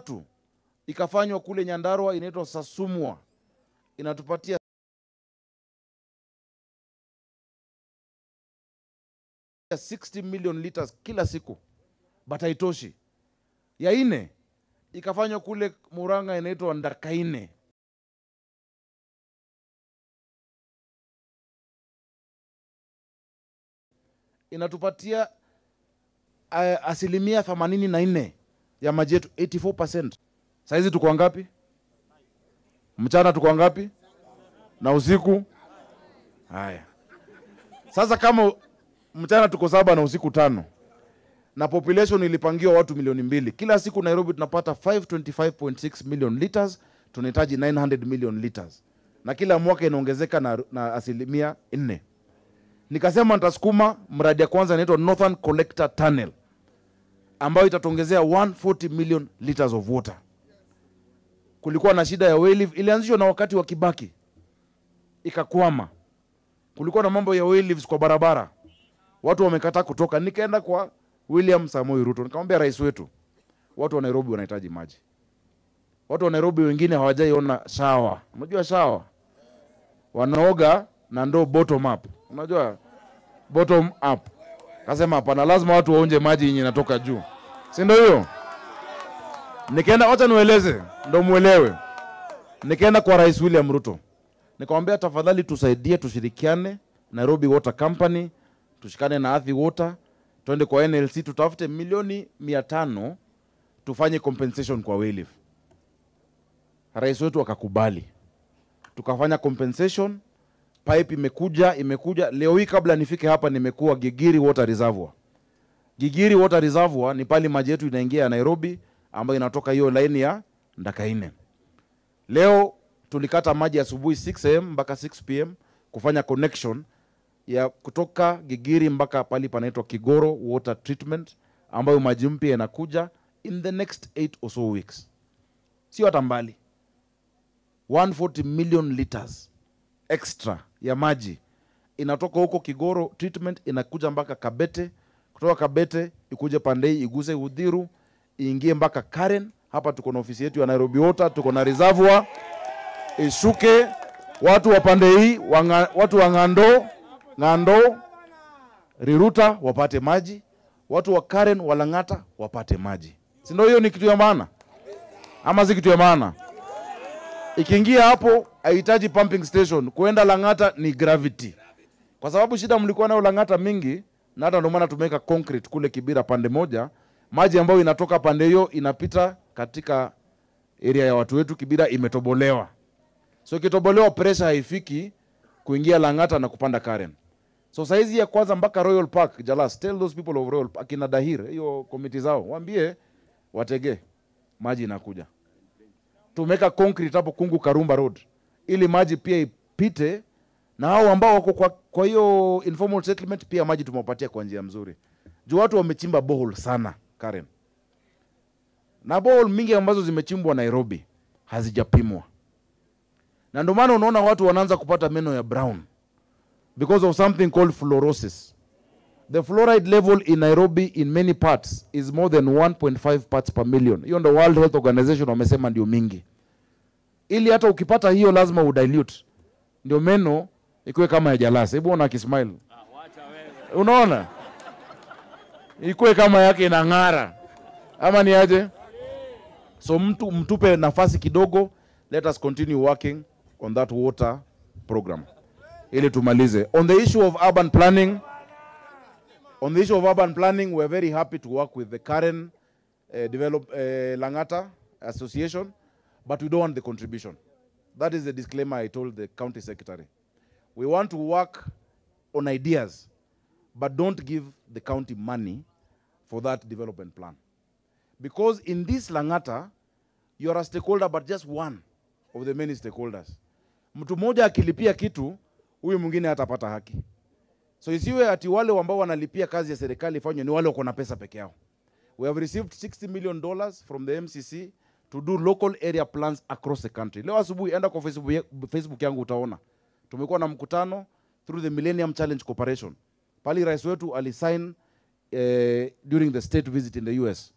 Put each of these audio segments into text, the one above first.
tatu ikafanywa kule Nyandarua, inaitwa Sasumwa, inatupatia ya 60 million liters kila siku, but haitoshi. Ya ine ikafanywa kule Murang'a, inaitwa Ndakaine, inatupatia uh, asilimia themanini na nne ya maji yetu 84%. Saizi tuko ngapi? Mchana tuko ngapi? Na usiku? Haya, sasa kama mchana tuko saba na usiku tano na population ilipangiwa watu milioni mbili kila siku Nairobi tunapata 525.6 million liters, tunahitaji 900 million liters, na kila mwaka inaongezeka na, na asilimia nne. Nikasema nitasukuma mradi ya kwanza inaitwa Northern Collector Tunnel ambayo itatuongezea 140 million liters of water. Kulikuwa na shida ya wayleave, ilianzishwa na wakati wa Kibaki ikakwama. Kulikuwa na mambo ya wayleaves kwa barabara, watu wamekataa kutoka. Nikaenda kwa William Samoei Ruto nikamwambia, rais wetu, watu wa Nairobi wanahitaji maji. Watu wa Nairobi wengine hawajaiona shawa. Unajua shawa, wanaoga na ndoo bottom up. Unajua bottom up. Kasema hapana, lazima watu waonje maji yenye inatoka juu, si ndio hiyo? Nikaenda, wacha niwaeleze ndo muelewe. Nikaenda kwa rais William Ruto nikamwambia, tafadhali tusaidie, tushirikiane Nairobi Water Company, tushikane na Athi Water, twende kwa NLC tutafute milioni mia tano tufanye compensation kwa wayleave. Rais wetu akakubali, tukafanya compensation. Pipe imekuja imekuja. Leo hii kabla nifike hapa, nimekuwa Gigiri Water Reservoir. Gigiri Water Reservoir ni pale maji yetu inaingia ya Nairobi, ambayo inatoka hiyo laini ya Ndakaine. Leo tulikata maji asubuhi 6 am mpaka 6 pm kufanya connection ya kutoka Gigiri mpaka pali panaitwa Kigoro Water Treatment, ambayo maji mpya yanakuja in the next 8 or so weeks, sio hata mbali. 140 million liters extra ya maji inatoka huko Kigoro Treatment inakuja mpaka Kabete, kutoka Kabete ikuje Pandei iguse Udhiru iingie mpaka Karen. Hapa tuko na ofisi yetu ya Nairobi Water, tuko na reservoir ishuke, watu wa pande hii wanga, watu wa Ng'ando Ng'ando Riruta wapate maji, watu wa Karen wa Lang'ata wapate maji, si ndio? Hiyo ni kitu ya maana ama si kitu ya maana? Ikiingia hapo haihitaji pumping station, kuenda Lang'ata ni gravity, kwa sababu shida mlikuwa nayo Lang'ata mingi, na hata ndio maana tumeweka concrete kule Kibira pande moja, maji ambayo inatoka pande hiyo inapita katika area ya watu wetu. Kibira imetobolewa, so ikitobolewa pressure haifiki kuingia Lang'ata na kupanda Karen. So saizi ya kwanza mpaka Royal Park Jalas, tell those people of Royal Park, kina Dahir, hiyo komiti zao waambie watege maji inakuja. Tumeweka concrete hapo Kungu Karumba Road ili maji pia ipite, na hao ambao wako kwa, kwa hiyo informal settlement pia maji tumewapatia kwa njia mzuri, juu watu wamechimba borehole sana Karen, na borehole mingi ambazo zimechimbwa Nairobi hazijapimwa, na ndio maana unaona watu wanaanza kupata meno ya brown because of something called fluorosis. The fluoride level in Nairobi in many parts is more than 1.5 parts per million. Hiyo ndo World Health Organization wamesema ndio mingi. Ili hata ukipata hiyo lazima udilute. Ndio meno ikuwe kama ya jalasi. Hebu ona akismile. Unaona? Ikuwe kama yake inang'ara. Ama ni aje? So mtu mtupe nafasi kidogo. Let us continue working on that water program ili tumalize. On the issue of urban planning, on the issue of urban planning, we are very happy to work with the Karen uh, develop uh, Langata Association, but we don't want the contribution. That is the disclaimer I told the county secretary. We want to work on ideas, but don't give the county money for that development plan. Because in this Langata, you are a stakeholder, but just one of the many stakeholders. Mtu mmoja akilipia kitu, huyu mwingine hatapata haki. So isiwe ati wale ambao wanalipia kazi ya serikali ifanywe ni wale wako na pesa peke yao. We have received 60 million dollars from the MCC to do local area plans across the country. Leo asubuhi enda kwa Facebook, ya- Facebook yangu utaona tumekuwa na mkutano through the Millennium Challenge Corporation. Pali rais wetu alisign eh, during the state visit in the US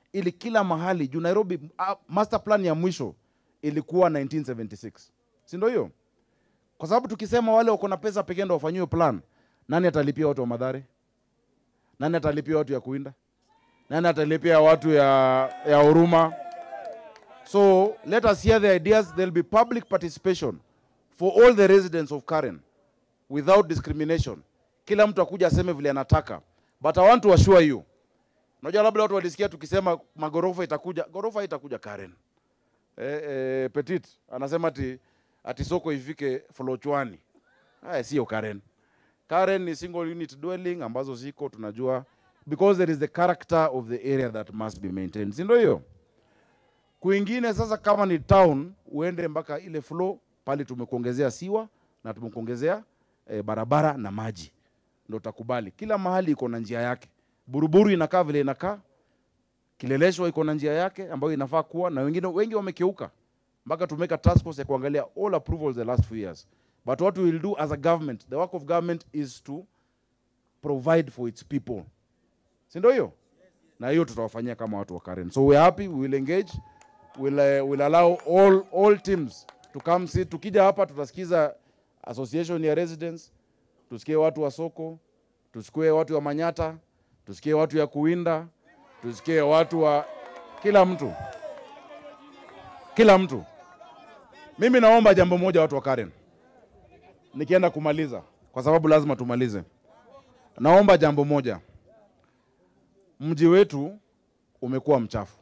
ili kila mahali juu Nairobi uh, master plan ya mwisho ilikuwa 1976 si ndio hiyo? Kwa sababu tukisema wale wako na pesa pekee ndio wafanyiwe plan, nani atalipia watu wa Madhare? Nani atalipia watu ya Kuinda? Nani atalipia watu ya ya Huruma? So let us hear the ideas. There'll be public participation for all the residents of Karen without discrimination. Kila mtu akuja aseme vile anataka, but I want to assure you, unajua labda watu walisikia tukisema magorofa itakuja, gorofa itakuja Karen. Eh, eh, Petit anasema ati, ati soko ifike Folochwani. Haya sio Karen. Karen ni single unit dwelling ambazo ziko tunajua because there is the character of the area that must be maintained. Si ndio hiyo? Kwingine sasa kama ni town uende mpaka ile flow pale tumekuongezea siwa na tumekuongezea eh, barabara na maji. Ndio utakubali. Kila mahali iko na njia yake. Buruburu inakaa vile inakaa. Kileleshwa iko na njia yake ambayo inafaa kuwa na wengine wengi wamekeuka mpaka tumeka task force ya kuangalia all approvals the last few years. But what we will do as a government, the work of government is to provide for its people. Si ndio hiyo? Na hiyo tutawafanyia kama watu wa Karen. So we are happy, we will engage, we'll, uh, we'll allow all, all teams to come sit. Tukija hapa tutasikiza association ya residents, tusikie watu wa soko, tusikie watu wa Manyata, tusikie watu ya Kuinda, tusikie watu wa kila mtu, kila mtu. Mimi naomba jambo moja, watu wa Karen, nikienda kumaliza, kwa sababu lazima tumalize. Naomba jambo moja, mji wetu umekuwa mchafu.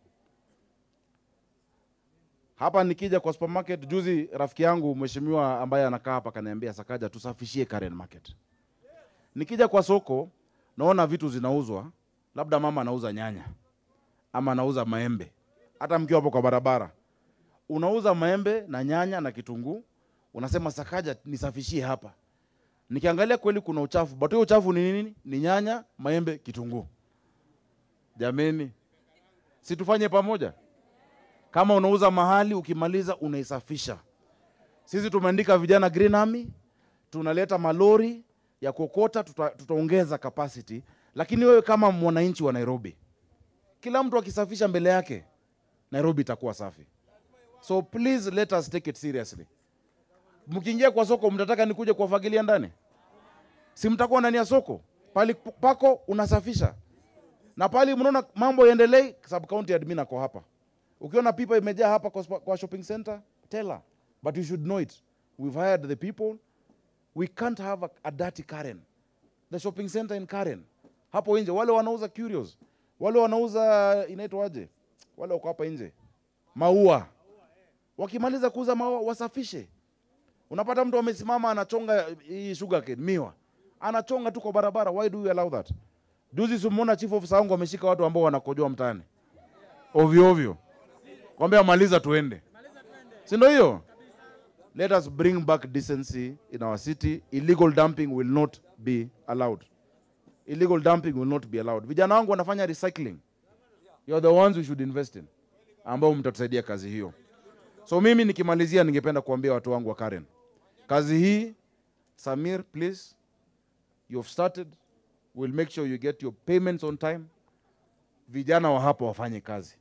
Hapa nikija kwa supermarket, juzi rafiki yangu mheshimiwa ambaye anakaa hapa kaniambia, Sakaja, tusafishie Karen Market. Nikija kwa soko naona vitu zinauzwa, labda mama anauza nyanya ama anauza maembe, hata mkiwa hapo kwa barabara unauza maembe na nyanya na kitunguu, unasema Sakaja, nisafishie hapa. Nikiangalia kweli kuna uchafu, but hiyo uchafu ni nini? Ni nyanya, maembe, kitunguu. Jameni, si tufanye pamoja? Kama unauza mahali, ukimaliza unaisafisha. Sisi tumeandika vijana Green Army, tunaleta malori ya kuokota, tuta, tutaongeza capacity, lakini wewe kama mwananchi wa Nairobi, kila mtu akisafisha mbele yake, Nairobi itakuwa safi. So please let us take it seriously. Mkiingia kwa soko, mtataka nikuje kuwafagilia ndani? Si mtakuwa ndani ya soko pali pako unasafisha, na pali mnaona mambo yaendelee, sub county admin ako hapa. Ukiona pipa imejaa hapa kwa, spa- kwa shopping center, tell her, but you should know it. We've hired the people. We can't have a, a dirty Karen. The shopping center in Karen, hapo nje, wale wanauza curios, wale wanauza inaitwaje, wale wako hapa nje, maua wakimaliza kuuza maua wasafishe. Unapata mtu amesimama anachonga hii sugarcane miwa, anachonga tu kwa barabara. Why do you allow that? Juzi simuona chief officer wangu ameshika watu ambao wanakojoa mtaani ovyo ovyo, kwambia maliza tuende, si ndio hiyo? Let us bring back decency in our city. Illegal dumping will not be allowed. Illegal dumping will not be allowed. Vijana wangu wanafanya recycling. You are the ones we should invest in, ambao mtatusaidia kazi hiyo. So mimi nikimalizia, ningependa kuambia watu wangu wa Karen, kazi hii Samir, please you have started, we'll make sure you get your payments on time. Vijana wa hapa wafanye kazi,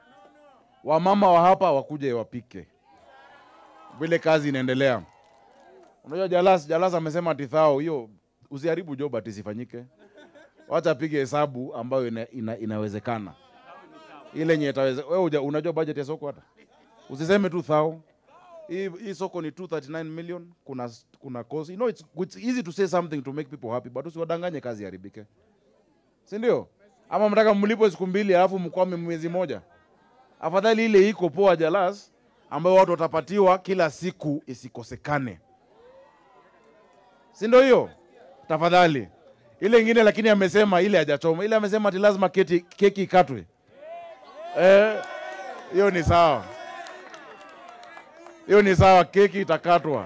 wamama wa hapa wakuje wapike, vile kazi inaendelea. Unajua Jalas, Jalas amesema ati thao hiyo usiharibu job ati isifanyike, wacha apige hesabu ambayo ina, ina, inawezekana ile yenye itaweza. Wewe uja- unajua budget ya soko hata usiseme tu thao hii, hii soko ni 239 million kuna kuna cost you know it's, it's easy to say something to make people happy but usiwadanganye kazi haribike si ndio ama mtaka mlipo siku mbili alafu mkwame mwezi moja afadhali ile iko poa jalas ambayo watu watapatiwa kila siku isikosekane si ndio hiyo tafadhali ile ingine lakini amesema ile hajachoma ile amesema ati lazima keti, keki ikatwe eh hiyo ni sawa hiyo ni sawa, keki itakatwa.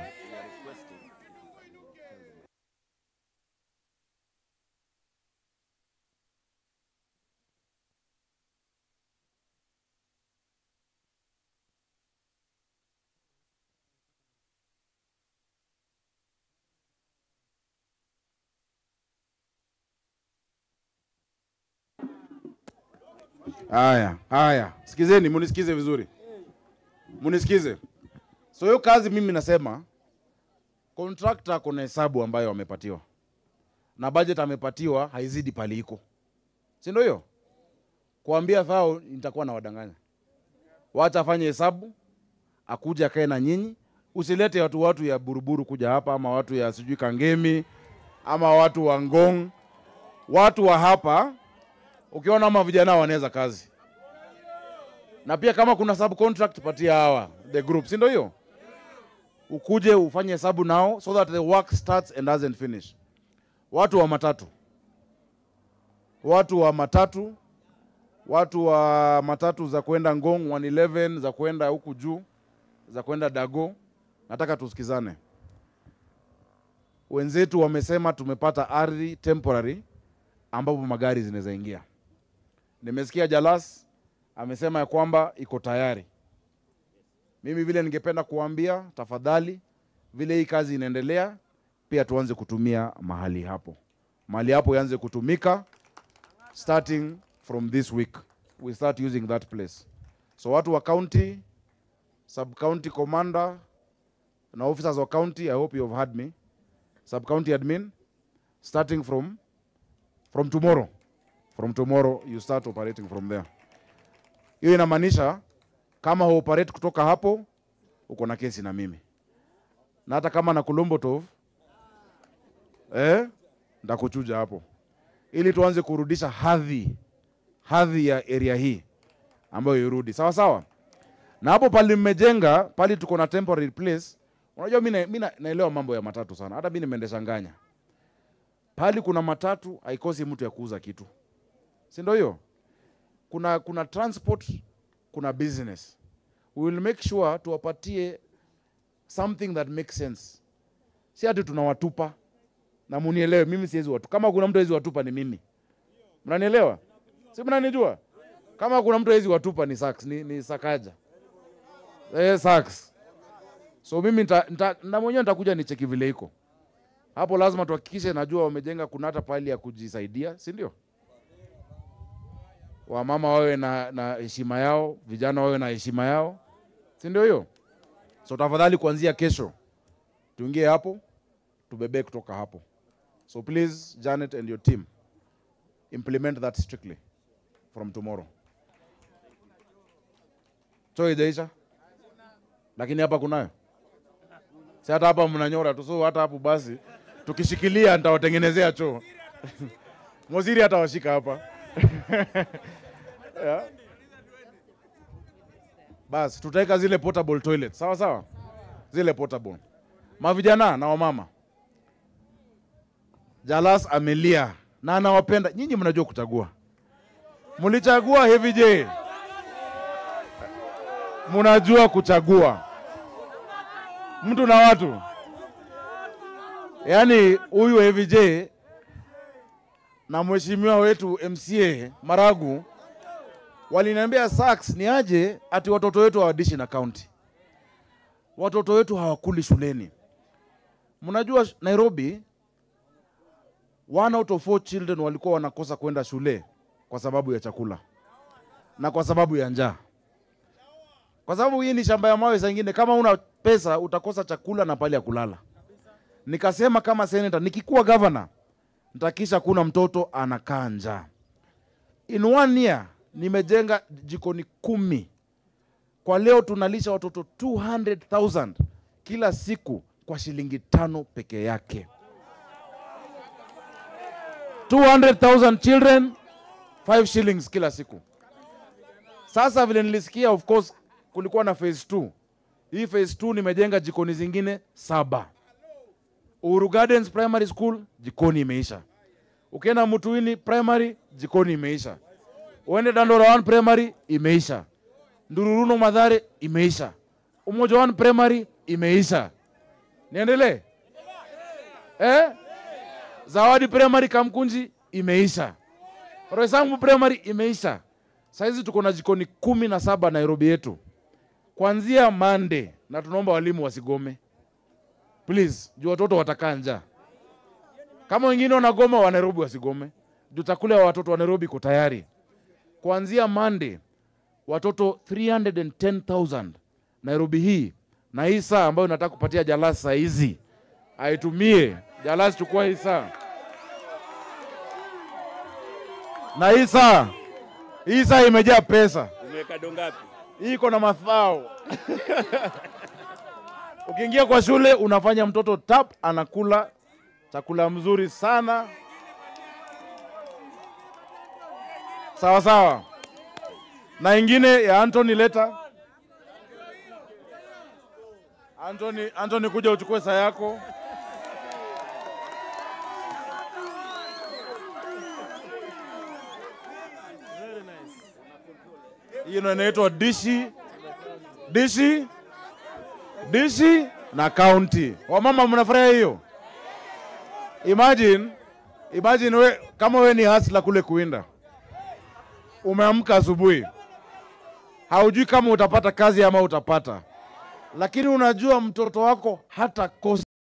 Haya, haya, sikizeni, munisikize vizuri, munisikize. So hiyo kazi mimi nasema contractor kuna hesabu ambayo amepatiwa na budget amepatiwa haizidi pali iko, si ndio? Hiyo kuambia thao nitakuwa na wadanganya, wacha afanye hesabu, akuja akae na nyinyi. Usilete watu watu ya buruburu kuja hapa, ama watu ya sijui Kangemi ama watu wa Ngong, watu wa hapa ukiona ama vijana wanaweza kazi, na pia kama kuna subcontract patia hawa the group, si ndio? Hiyo ukuje ufanye hesabu nao so that the work starts and doesn't finish. Watu wa matatu, watu wa matatu, watu wa matatu za kwenda Ngong 111 za kwenda huku juu za kwenda Dago, nataka tusikizane. Wenzetu wamesema tumepata ardhi temporary ambapo magari zinaweza ingia. Nimesikia Jalas amesema ya kwamba iko tayari. Mimi vile ningependa kuambia, tafadhali, vile hii kazi inaendelea, pia tuanze kutumia mahali hapo, mahali hapo ianze kutumika starting from this week, we start using that place. So watu wa county, sub county commander na officers wa county, I hope you have heard me, sub county admin, starting from from tomorrow from tomorrow you start operating from there. Hiyo inamaanisha kama huoperate kutoka hapo uko na kesi na mimi, na hata kama na Kulumbotov eh, ndakuchuja hapo, ili tuanze kurudisha hadhi hadhi ya area hii ambayo irudi sawa sawa. Na hapo pali mmejenga pali tuko na temporary place. Unajua mimi mimi naelewa mambo ya matatu sana, hata mimi nimeendesha nganya pali kuna matatu haikosi mtu ya kuuza kitu, si ndio? Hiyo kuna kuna transport, kuna business. We will make sure tuwapatie something that makes sense, si ati tunawatupa. Na munielewe, mimi siwezi watu. Kama kuna mtu hawezi watupa ni mimi, mnanielewa? Si mnanijua? Kama kuna mtu hawezi watupa ni Sax, ni, ni Sakaja eh, Sax. So mimi nita, nita, na mwenyewe nitakuja nicheki vile iko hapo lazima tuhakikishe, najua wamejenga, kuna hata pahali ya kujisaidia, si ndio? Wamama wawe na na heshima yao, vijana wawe na heshima yao, si ndio hiyo? So tafadhali, kuanzia kesho tuingie hapo, tubebe kutoka hapo. So please Janet and your team implement that strictly from tomorrow. Choo ijaisha, lakini hapa kunayo, si hata hapa mnanyora tu, so hata hapo basi tukishikilia nitawatengenezea choo Moziri atawashika hapa yeah. Basi tutaweka zile portable toilet sawa sawa, zile portable. Mavijana na wamama, Jalas amelia na anawapenda nyinyi. Mnajua kuchagua, mlichagua Heavy J, mnajua kuchagua mtu na watu Yaani huyu Heavy J na mheshimiwa wetu MCA Maragu waliniambia Sax ni aje ati watoto wetu hawadishi na county, watoto wetu hawakuli shuleni. Mnajua Nairobi, one out of four children walikuwa wanakosa kwenda shule kwa sababu ya chakula na kwa sababu ya njaa, kwa sababu hii ni shamba ya mawe. Saa ingine kama una pesa utakosa chakula na pale ya kulala. Nikasema kama senator, nikikuwa governor nitakisha kuna mtoto anakaa njaa. In one year nimejenga jikoni kumi. Kwa leo tunalisha watoto 200,000 kila siku kwa shilingi tano peke yake. 200,000 children 5 shillings kila siku. Sasa vile nilisikia, of course kulikuwa na phase 2. Hii phase 2 nimejenga jikoni zingine saba. Uhuru Gardens Primary School jikoni imeisha. Ukienda Mutuini Primary jikoni imeisha. Uende Dandora 1 Primary imeisha. Ndururuno Madhare imeisha. Umoja 1 Primary imeisha. Niendelee? Eh? Zawadi Primary Kamkunji imeisha. Roysambu Primary imeisha. Saizi tuko na jikoni kumi na saba Nairobi yetu. Kuanzia Monday na tunaomba walimu wasigome. Please, juu watoto watakaa njaa. Kama wengine wanagoma wa Nairobi wasigome. Juu chakula ya watoto wa Nairobi iko tayari. kuanzia Monday watoto 310,000 Nairobi hii na hii saa ambayo nataka kupatia Jalas saa hizi aitumie. Jalas, chukua hii saa na hii saa, hii saa imejaa pesa, Umeweka dongapi? hii iko na mafao Ukiingia kwa shule unafanya mtoto tap, anakula chakula mzuri sana, sawa sawa. Na ingine ya Anthony leta. Anthony, Anthony kuja uchukue saa yako. Hiyo ndio inaitwa dishi dishi dishi na county. Wamama mnafurahia hiyo? Imagine, imagine we, kama we ni hasla kule kuinda, umeamka asubuhi, haujui kama utapata kazi ama utapata, lakini unajua mtoto wako hata kosa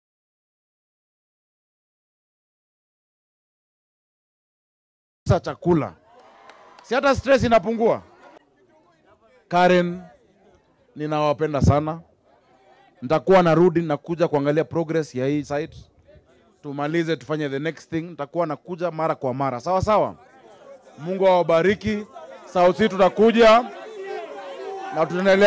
chakula, si hata stress inapungua. Karen, ninawapenda sana nitakuwa narudi nakuja kuangalia progress ya hii site, tumalize tufanye the next thing. Nitakuwa nakuja mara kwa mara, sawa sawa. Mungu awabariki. Sauti tutakuja na tutaendelea.